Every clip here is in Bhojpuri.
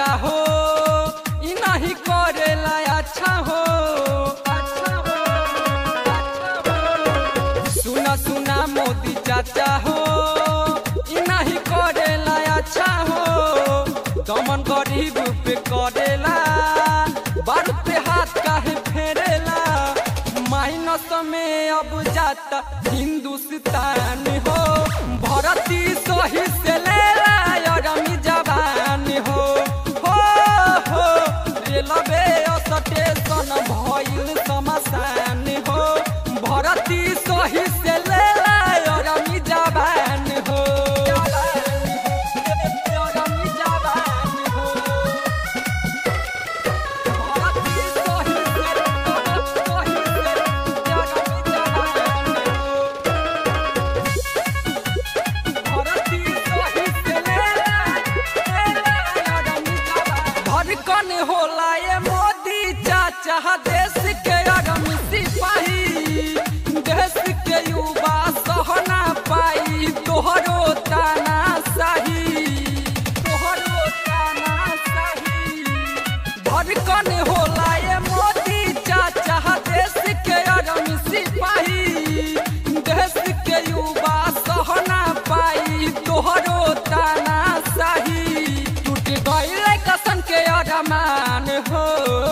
चाचा हो ई नहीं करेला अच्छा हो अच्छा हो, अच्छा हो। सुना सुना मोदी चाचा हो ई नहीं करेला अच्छा हो दमन गरीब पे करेला बार पे हाथ काहे फेरेला माइनस में अब जाता हिंदुस्तान हो भरती सही से लेला अरमी जवान हो हो हो रेलवे स्टेशन भइल शमशान हो भरती सही से लेला अरमी जवान हो अरमी जवान हो भरती सही से सही से अरमी जवान हो धड़कन होला ये मोदी चाचा देश के अगम सिपाही देश के युवा सहना पाई तोहरो ताना सही तोहरो ताना सही धड़कन होला ये मोदी चाचा देश के अगम सिपाही देश के युवा सहना पाई तोहरो ताना सही टूट गईल कसन के अरमान हो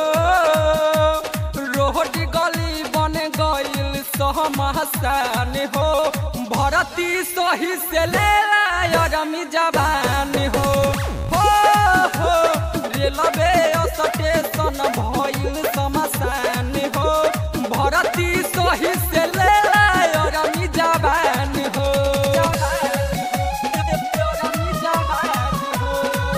रोड गली बन गईल सहमसान हो भरती सही से लेला अरमी जवान हो हो हो रेलवे स्टेशन भइल शमशान हो भरती सही से लेला अरमी जवान हो अरमी जवान हो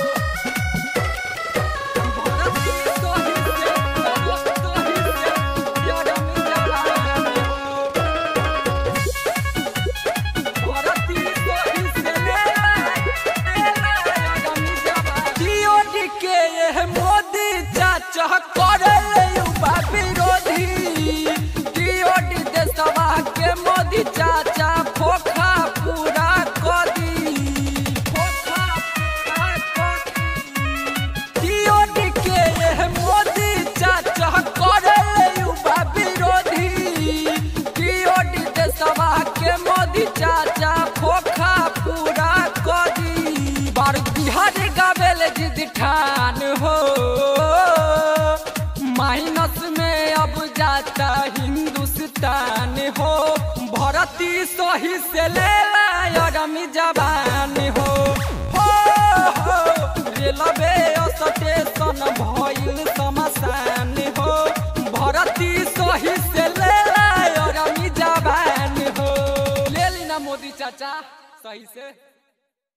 भरती सही से सही से अरमी जवान हो भरती सही से लेला अरमी जवान DOD के यह मोदी चाचा करले युवा विरोधी DOD देशवा के मोदी चाचा फोखा पूरा कदी फोखा पूरा कदी DOD के यह मोदी चाचा करले युवा विरोधी DOD देशवा के मोदी चाचा फोखा पूरा कदी बार बिहार गावेल जिद ठान हो माइनस में अब जाता हिंदुस्तान हो भरती सही से लेला अरमी जवान हो हो हो रेलवे स्टेशन भइल शमशान हो भरती सही से लेला अरमी जवान हो ले ली ना मोदी चाचा सही से